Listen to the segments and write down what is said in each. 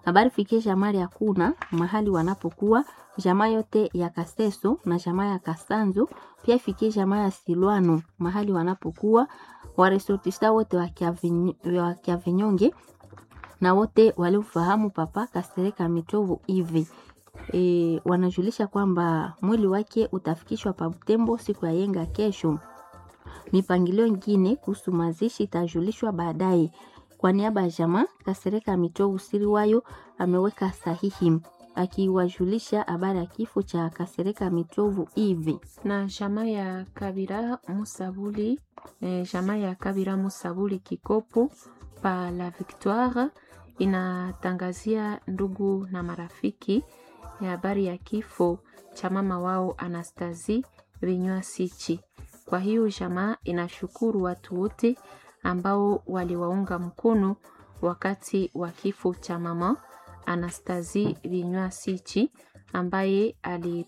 Habari fikie jamaa ya kuna mahali wanapokuwa jamaa yote ya Kaseso na jamaa ya Kasanzo, pia ifikie jamaa ya Silwano mahali wanapokuwa waresortista wote wa Kiavinyonge na wote waliofahamu papa Kasereka Mitovu hivi e, wanajulisha kwamba mwili wake utafikishwa pa Butembo siku ya yenga kesho. Mipangilio ingine kuhusu mazishi itajulishwa baadaye. Kwa niaba ya jamaa Kasereka Mitovu Siriwayo ameweka sahihi akiwajulisha habari ya kifo cha Kasereka Mitovu hivi na jamaa ya Kabira Musabuli eh, jamaa ya Kabira Musabuli Kikopo pa la Victoire inatangazia ndugu na marafiki ya habari ya kifo cha mama wao Anastasi Vinywa Sichi. Kwa hiyo jamaa inashukuru watu wote ambao waliwaunga mkono wakati wa kifo cha mama Anastasi Vinywa Sichi ambaye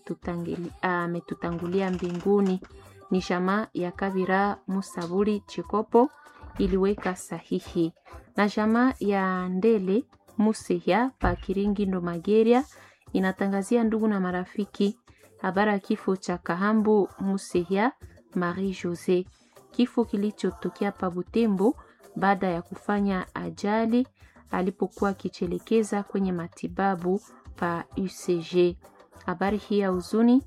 ametutangulia mbinguni. Ni jamaa ya Kabira Musaburi Chikopo iliweka sahihi na jamaa ya Ndele Musehya pa Kiringi ndo Mageria inatangazia ndugu na marafiki habari ya kifo cha Kahambu Musehya Marie Jose, kifo kilichotokea pa Butembo baada ya kufanya ajali alipokuwa akichelekeza kwenye matibabu pa UCG. Habari hii ya huzuni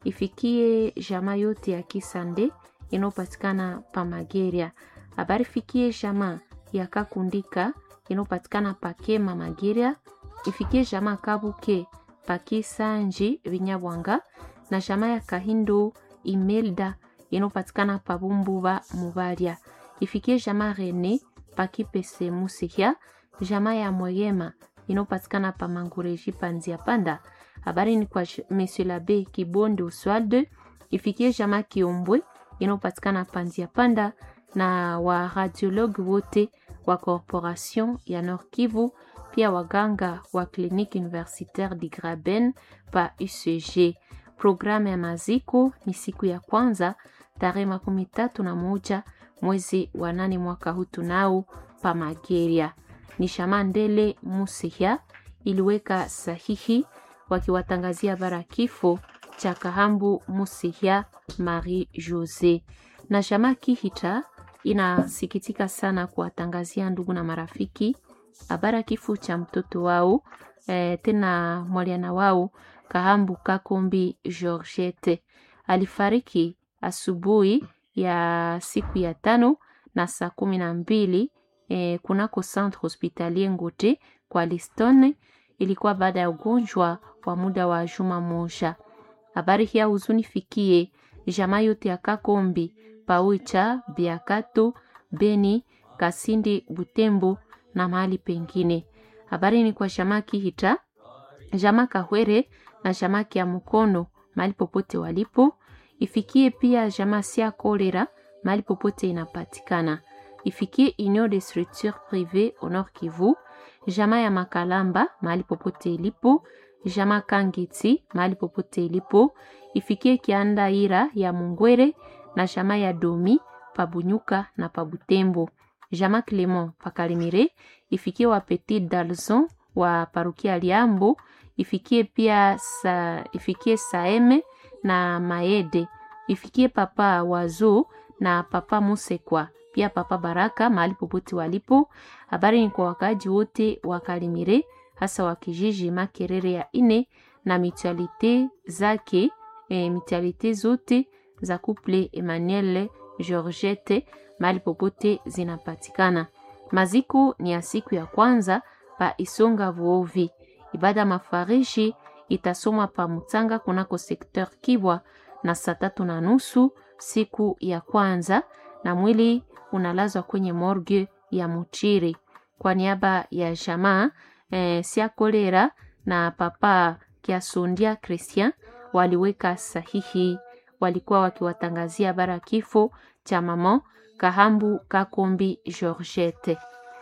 ifikie jamaa yote ya Kisande inayopatikana pa Mageria. Habari fikie jamaa ya Kakundika inayopatikana pa Kema Mageria, ifikie jamaa Kabuke pa Kisanji Vinyabwanga na jamaa ya Kahindo Imelda inayopatikana pa Bumbuba Mubaria, ifikie jamaa Rene pa Kipese Musihya, jamaa ya Moyema inayopatikana pa Mangureji pa Nzia Panda. Habari ni kwa Monsieur Labe Kibonde Oswald, ifikie jamaa Kiombwe inayopatikana pa Nzia Panda na wa radiologue wote wa corporation ya Nord Kivu, pia waganga wa clinique universitaire di Graben pa UCG. Programu ya maziko ni siku ya kwanza tarehe makumi tatu na moja mwezi wa nane mwaka huu tunao pa Mageria. Ni Shamandele Musihya iliweka sahihi wakiwatangazia bara kifo cha Kahambu Musihya Marie Jose na Shama Kihita inasikitika sana kuwatangazia ndugu na marafiki habara kifo cha mtoto wao e, tena mwaliana wao Kahambu Kakombi Georgette alifariki asubuhi ya siku ya tano na saa kumi na mbili e, kunako centre hospitalier Ngote kwa Liston. Ilikuwa baada ya ugonjwa wa muda wa juma moja. Habari hii huzuni fikie jamaa yote ya Kakombi Paucha, Biakato, Beni, Kasindi, Butembo na mahali pengine. Habari ni kwa jamaa Kihita, jamaa Kahwere na jamaa ya Mukono mahali popote walipo. Ifikie pia jamaa Sia Kolera mahali popote inapatikana. Ifikie Union de Structure Privée au Nord Kivu, jamaa ya Makalamba mahali popote ilipo, jamaa Kangiti mahali popote ilipo. Ifikie Kiandaira ya Mungwere na jamaa ya Domi Pabunyuka na Pabutembo, jamaa Clement Pakalimire. Ifikie wa Petit Dalzon wa parukia Liambo. Ifikie pia sa, ifikie Saeme na Maede. Ifikie papa Wazo na papa Musekwa pia papa Baraka mahali popote walipo. Habari ni kwa wakaaji wote wa Kalimire, hasa wa kijiji Makerere ya ine na mutualite zake e, mutualite zote za couple Emmanuel Georgette mahali popote zinapatikana. Maziko ni ya siku ya kwanza pa Isonga Vuovi. Ibada mafarishi itasomwa pa Mutanga kunako sekteur Kibwa na saa tatu na nusu siku ya kwanza, na mwili unalazwa kwenye morgue ya Muchiri. Kwa niaba ya jamaa eh, Sia Kolera na papa Kiasundia Christian waliweka sahihi, walikuwa wakiwatangazia bara kifo cha mama Kahambu Kakombi Georgette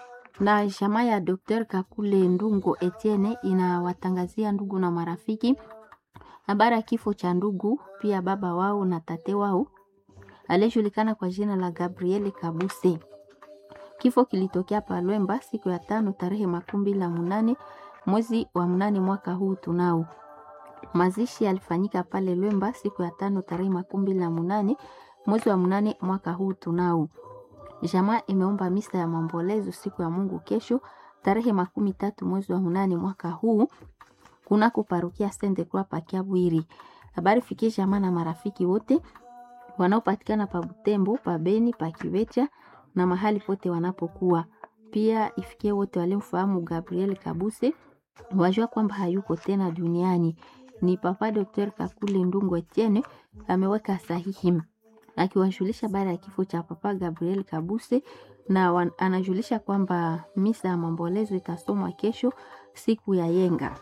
na jamaa ya Dr. Kakule Ndungo Etienne inawatangazia ndugu na marafiki habari ya kifo cha ndugu pia baba wao na tate wao aliyejulikana kwa jina la Gabriel Kabuse. Kifo kilitokea Palwemba siku ya tano tarehe makumi mbili na munane mwezi wa mnane mwaka huu tunao. Mazishi yalifanyika pale Lwemba siku ya tano tarehe makumi mbili na munane mwezi wa mnane mwaka huu tunao. Jamaa imeomba misa ya maombolezo siku ya Mungu kesho tarehe makumi tatu mwezi wa mnane mwaka huu kunako parokia Sainte Croix pa Kiabwiri. Habari fikie jamaa na marafiki wote wanaopatikana pa Butembo, pa Beni, pa Kivecha na mahali pote wanapokuwa. Pia ifikie wote waliomfahamu Gabriel Kabuse wajua kwamba hayuko tena duniani. Ni Papa Dr. Kakule Ndungu Etienne ameweka sahihi akiwajulisha baada ya kifo cha Papa Gabriel Kabuse na wan, anajulisha kwamba misa ya maombolezo itasomwa kesho siku ya yenga.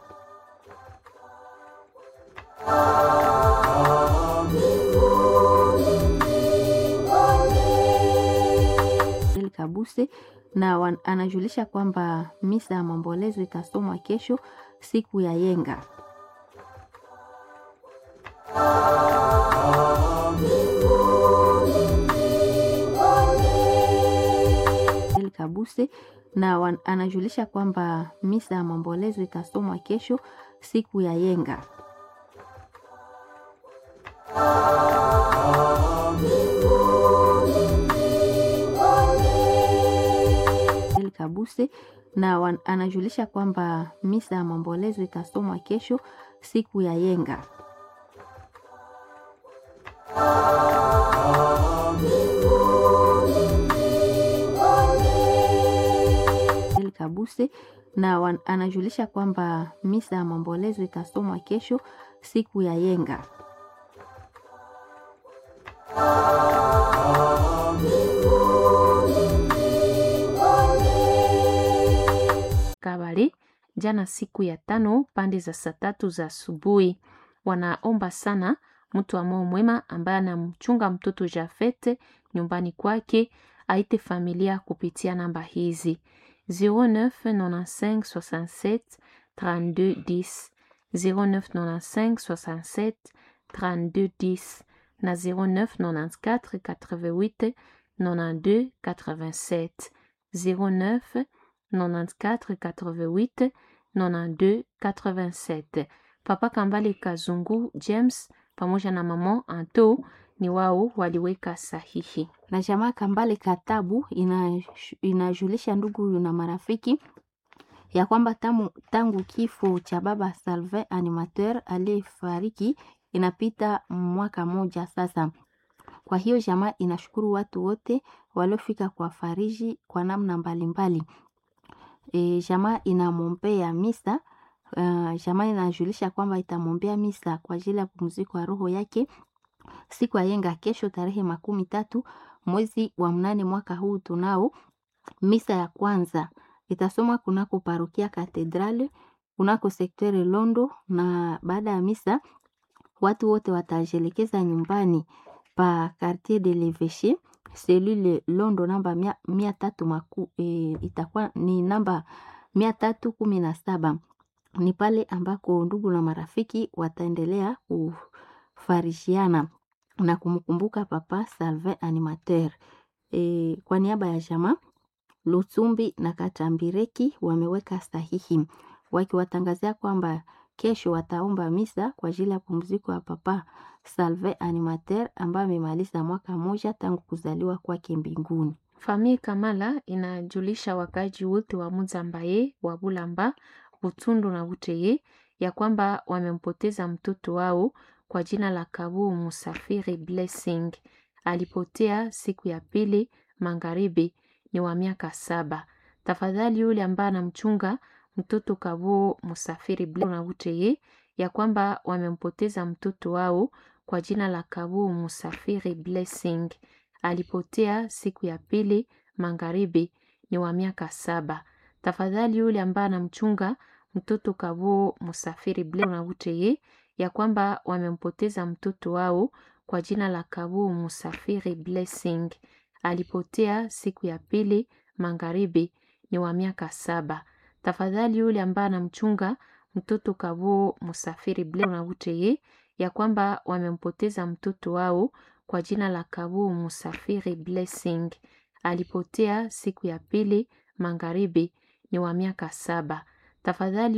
Kabuse na wan, anajulisha kwamba misa ya maombolezo itasomwa kesho siku ya yenga. Kabuse na wan, anajulisha kwamba misa ya maombolezo itasomwa kesho siku ya yenga. Kabuse na wan, anajulisha kwamba misa ya maombolezo itasomwa kesho siku ya yenga. Kabuse na wan, anajulisha kwamba misa ya maombolezo itasomwa kesho siku ya yenga. Kabale jana siku ya tano pande za saa tatu za asubuhi, wanaomba sana mtu wa moyo mwema ambaye anamchunga mtoto Jafete nyumbani kwake aite familia kupitia namba hizi 0995 67 32 10 0995 67 32 10 na 0994 88 92 87 09 94 88 92 87. Papa Kambale Kazungu James pamoja na mama Anto ni wao waliweka sahihi. Na jamaa Kambale Katabu inajulisha ndugu na marafiki ya kwamba tamu, tangu kifo cha baba Salvin animateur aliyefariki inapita mwaka moja sasa. Kwa hiyo jamaa inashukuru watu wote waliofika kwa fariji kwa namna mbalimbali. E, jamaa inamwombea misa uh, jamaa inajulisha kwamba itamwombea misa kwa ajili ya pumziko ya roho yake siku ya yenga kesho tarehe makumi tatu mwezi wa mnane mwaka huu tunao. Misa ya kwanza itasomwa kunako parokia Katedrali kunako sektere Londo, na baada ya misa watu wote watajelekeza nyumbani pa Quartier de l'Eveche selule Londo namba mia, mia tatu maku, e, itakuwa ni namba mia tatu kumi na saba ni pale ambako ndugu na marafiki wataendelea kufarishiana na kumkumbuka Papa Salvin animateur. E, kwa niaba ya jamaa Lutsumbi na Katambireki wameweka sahihi wakiwatangazia kwamba kesho wataomba misa kwa ajili ya pumziko ya Papa Salvin animateur ambaye amemaliza mwaka moja tangu kuzaliwa kwake mbinguni. Famille Kamala inajulisha wakaji wote wa Muzambaye, wa Bulamba, Butundu na Buteye ya kwamba wamempoteza mtoto wao kwa jina la Kabu Musafiri Blessing. Alipotea siku ya pili magharibi, ni wa miaka saba. Tafadhali yule ambaye anamchunga mtoto Kabu Musafiri Blessing na Buteye ya kwamba wamempoteza mtoto wao kwa jina la Kabu Musafiri Blessing. Alipotea siku ya pili magharibi, ni wa miaka saba. Tafadhali yule ambaye anamchunga mtoto Kabu Musafiri Blessing na Buteye ya kwamba wamempoteza mtoto wao kwa jina la Kabu Musafiri Blessing. Alipotea siku ya pili magharibi, ni wa miaka saba. Tafadhali yule ambaye anamchunga mtoto Kabu Musafiri Blessing na Buteye ya kwamba wamempoteza mtoto wao kwa jina la Kabu Musafiri Blessing. Alipotea siku ya pili magharibi, ni wa miaka saba. Tafadhali